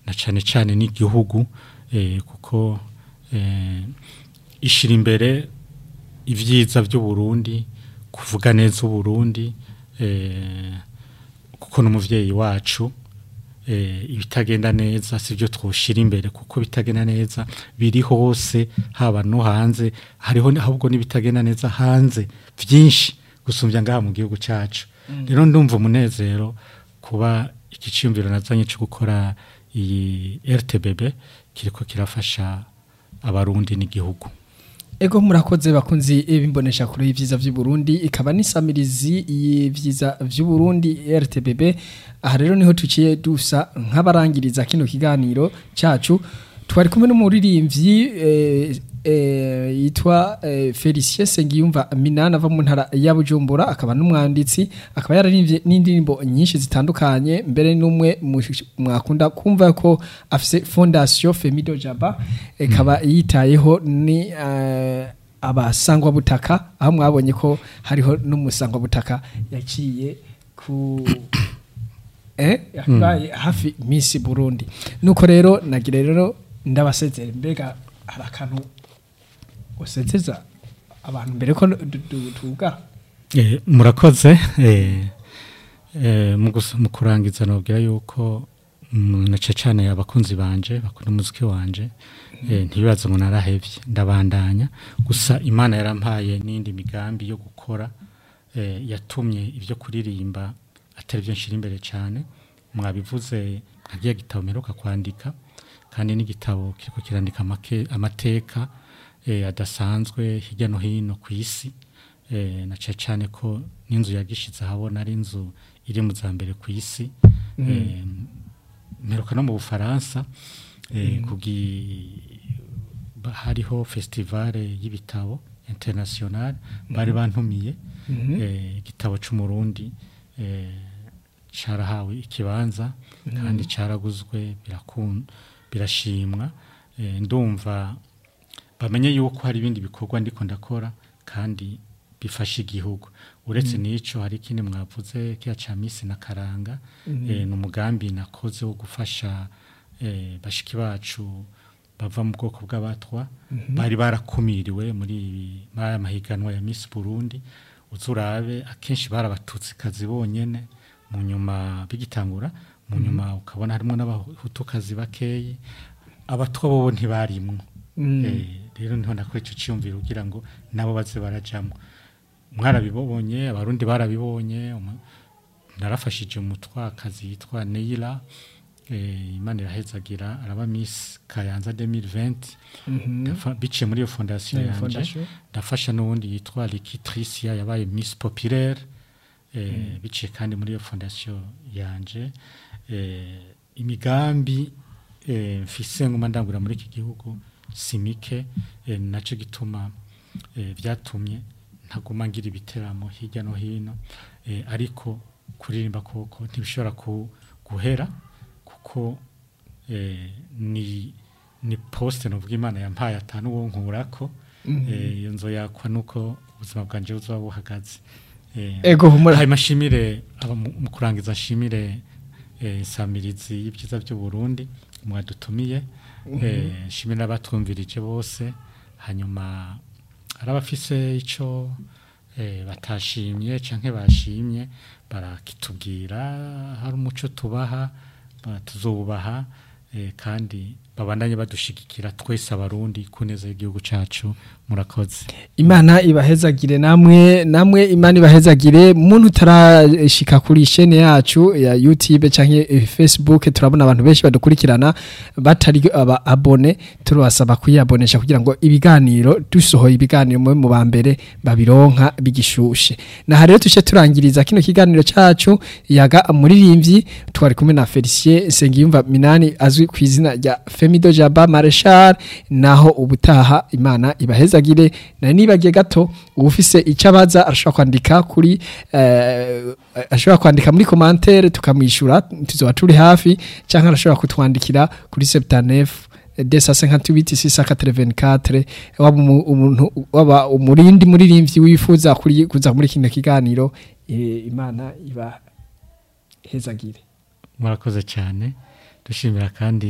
na cane cane n'igihugu eh, kuko eh, ishira imbere ivyiza by'uburundi kuvuga neza uburundi eh, kuko n'umuvyeyi wacu eh, ibitagenda neza sivyo twoshira imbere kuko bitagenda neza biri hose haba no hanze hariho ni- ahubwo n'ibitagenda neza hanze vyinshi gusumbya ngaha mu gihugu cacu rero ndumva umunezero kuba iki ciyumviro nazanye cyo gukora iyi RTBB kiriko kirafasha abarundi n'igihugu Ego murakoze bakunzi bimbonesha kure y'ivyiza vy'u Burundi ikaba nisamirizi y'ivyiza vy'u Burundi RTBB aha rero niho tuciye dusa nk'abarangiriza kino kiganiro cacu twari kumwe n'umuririmbyi eh, eh, yitwa eh, Felicien Sengiyumva Minana ava mu ntara ya Bujumbura akaba n'umwanditsi akaba yararimbye n'indirimbo nyinshi zitandukanye mbere n'umwe mu- mwakunda kumva ko afise fondation Femido Jaba ikaba yitayeho ni eh, abasangwa butaka aho mwabonye ko hariho n'umusangwa butaka yaciye ku eh yabaye hafi Miss Burundi nuko rero nagira rero ndabasezera mbega hari akantu usezeza abantu mbere ko du- du- tuga Eh, murakoze eh, eh, mu gus- mu kurangiza nobwira yuko mm, nace cane abakunzi banje bakunda umuziki wanje eh, ntibibaze ngo narahevye ndabandanya gusa imana yarampaye n'indi migambi yo gukora eh, yatumye ibyo kuririmba atari byo nshira imbere cyane mwabivuze nkagiye gitabo mperuka kwandika kandi n'igitabo kiriko kirandika amake- amateka eh, adasanzwe hirya no hino ku isi eh, na cyane cyane ko n'inzu yagishize ahabona ari inzu iri mu za mbere ku isi eh, mperuka no mu bufaransa eh, kugi ba- hariho festivale y'ibitabo international bari bantumiye eh, igitabo c'umurundi eh, carahawe ikibanza kandi caraguzwe birakun birashimwa eh, ndumva bamenye yuko hari ibindi bikorwa ndiko ndakora kandi bifasha igihugu uretse n'ico hari ikindi mwavuze kiya ca misi na karanga eh, ni umugambi nakoze wo gufasha eh, bashiki bacu bava mu bwoko bw'abatwa bari barakumiriwe muri ibi- muri aya mahiganwa ya Miss Burundi uzurabe akenshi barabatutsi kazi bonyene mu nyuma bigitangura mu nyuma ukabona harimo n'abahutukazi bakeyi abatwa bobo ntibarimwo Eh, rero niho nakora ico ciyumviro kugira ngo nabo baze barajamwo mwarabibonye abarundi barabibonye umu- narafashije umutwakazi yitwa Neila eh, imana irahezagira araba Miss Kayanza 2020 Ndafa- biciye muri iyo fondation Eh, yanje fondation. ndafasha n'uwundi yitwa Likitricia yabaye Miss Populaire eh, biciye kandi muri iyo fondation yanje eh, imigambi eh, mfise nguma ndangura muri iki gihugu simike eh, naco gituma eh, vyatumye ntaguma ngira ibiteramo hirya no hino eh, ariko kuririmba koko ntibishobora ku, guhera kuko eh, ni ni poste novuga imana yampaye atanu wo nkurako eh, iyo nzoyakwa nuko ubuzima bwanje buzoba buhagaze eh, Ego, humura. hanyuma nshimire aba mu mu kurangiza nshimire eh, samirizi y'ibyiza by'u Burundi mwadutumiye eh, nshimire n'abatwumvirije bose hanyuma hari abafise ico eh, batashimye canke bashimye barakitubwira hari umuco tubaha ba- tuzobubaha eh, kandi babandanye badushigikira twese abarundi ku neza y'igihugu cacu murakoze Imana ibahezagire namwe namwe Imana ibahezagire muntu utarashika kuri chaîne yacu ya YouTube canke eh, Facebook turabona abantu benshi badukurikirana batari aba abone turabasaba kuyabonesha kugira ngo ibiganiro dusohoye ibiganiro mu mu bambere babironka bigishushe na rero tuce turangiriza kino kiganiro cacu yaga muririmbyi twari kumwe na Felicien Sengiyumva Minani azwi ku izina rya Femido Jaba Marshal naho ubutaha Imana ibahezagire na nibagiye gato ufise icabaza arashobora kwandika kuri eh, ashobora kwandika muri commentaire tukamwishura tuzoba turi hafi canke arashobora kutwandikira kuri 79 desa 58 684 waba umu- umuntu waba umurindi muririmbyi wifuza kuri kuza muri kino kiganiro eh, Imana iba hezagire murakoze cyane dushimira kandi